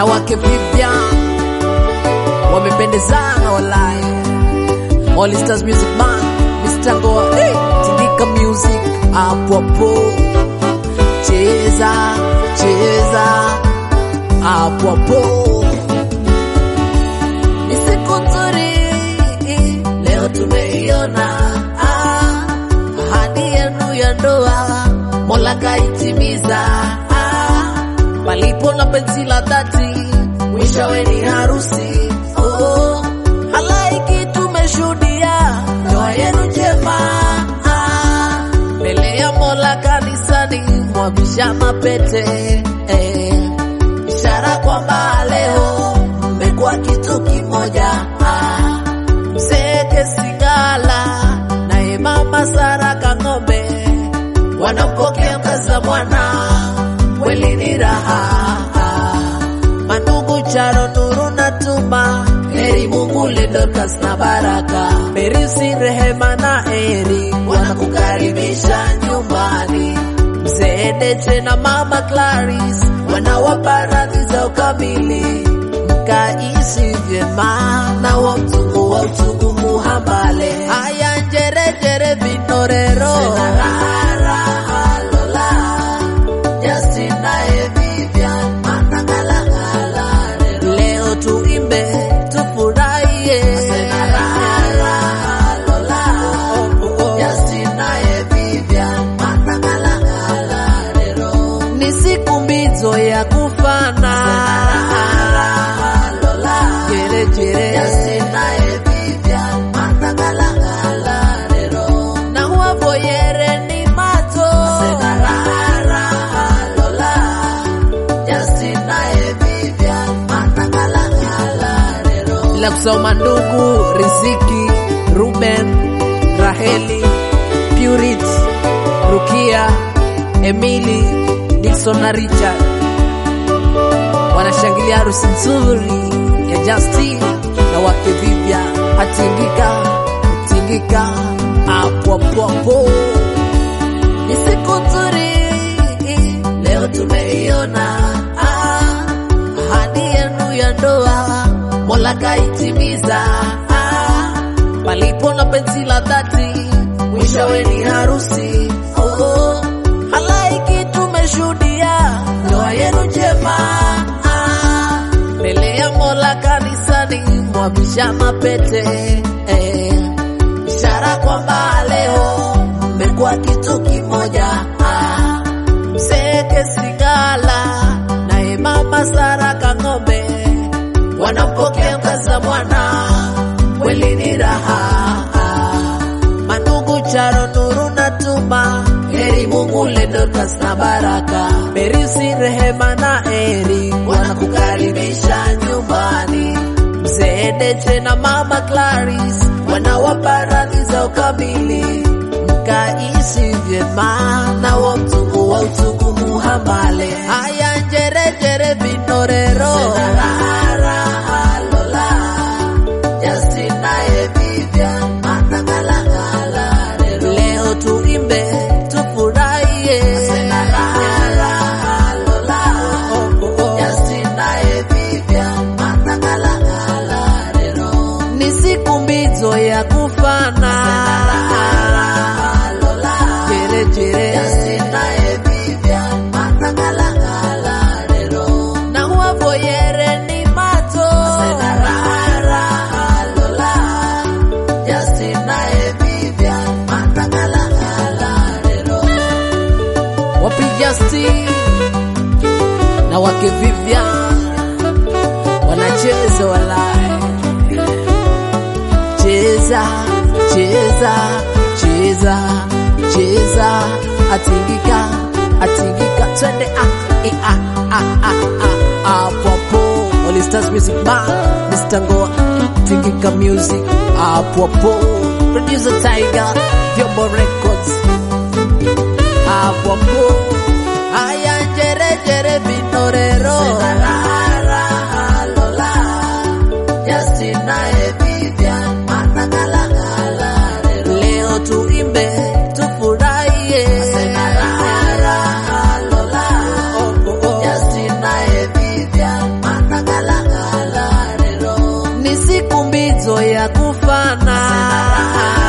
na wake Vivian wamependezana walai. All Stars Music Man, Mr. Ngoa, hey, Tindika Music hapo hapo, cheza cheza hapo hapo. Ni siku nzuri leo tumeiona, ah, ahadi yenu ya ndoa Mola kaitimiza, ah, palipo na penzi la dhati mwishowe ni harusi. Oh, halaiki tumeshuhudia ndoa yenu njema, ah, mbele ya Mola kanisani mwavishana pete eh, ishara kwamba leo mmekuwa kitu kimoja. Ah, Mzee Kesigala naye mama Sara Kang'ombe wanampokea mkaza mwana, kweli ni raha. Mandugu Charo, Nuru na Tuma, heri Mungu Dorcas na Baraka, Merisi, Rehema na Eri wanakukaribisha nyumbani. Mzee Deche na mama Clarice wanawapa radhi za ukamili, mkaishi vyema na wa mtungu wa uchungu muhambale. Haya njerejere vinorero leo tuimbe tufurahie ni siku mbizo ya kufana jerejere na huavoyere ni mato bila kusoma ndugu Riziki, Ruben, Raheli, Purit, Rukia, Emily, Dixon na Richard wanashangilia harusi nzuri ya Justin na wake Vivya atingika atingika hapo hapo hapo. Ni siku nzuri leo tumeiona, ah, ahadi yenu ya ndoa Mola kaitimiza, ah, palipo na penzi la dhati mwishowe ni harusi. Oh, halaiki tumeshuhudia ndoa yenu njema, ah, mbele ya Mola kanisani mwavishana pete eh, ishara kwamba leo mmekuwa kitu kimoja. Ah, Mzee Kesigala naye mama Sara Kang'ombe wanampokea mkaza mwana, kweli ni raha. Mandugu Charo, Nuru na Tuma, heri Mungu Dorcas na Baraka, Merisi, Rehema na Eri wanakukaribisha nyumbani. Mzee Deche na mama Clarice wanawapa radhi za ukamili, mkaishi vyema na wa mtungu wa uchungu muhambale. Haya njerejere vinorero leo tuimbe tufurahie ni siku mbizo ya kufana jerejere na huavoyere ni mato wapi Justin na wake Vivian wanacheza walai, cheza cheza cheza cheza, atingika atingika, twende ah, eh, ah, ah, ah, ah, hapo hapo. All Stars Music Bar, Mr. Ngoa, Tingika Music, hapo hapo. Producer Tiger, Vyombo Records, hapo hapo. Haya njerejere vinorero leo tuimbe tufurahie Oh, oh, oh. ni siku mbizo ya kufana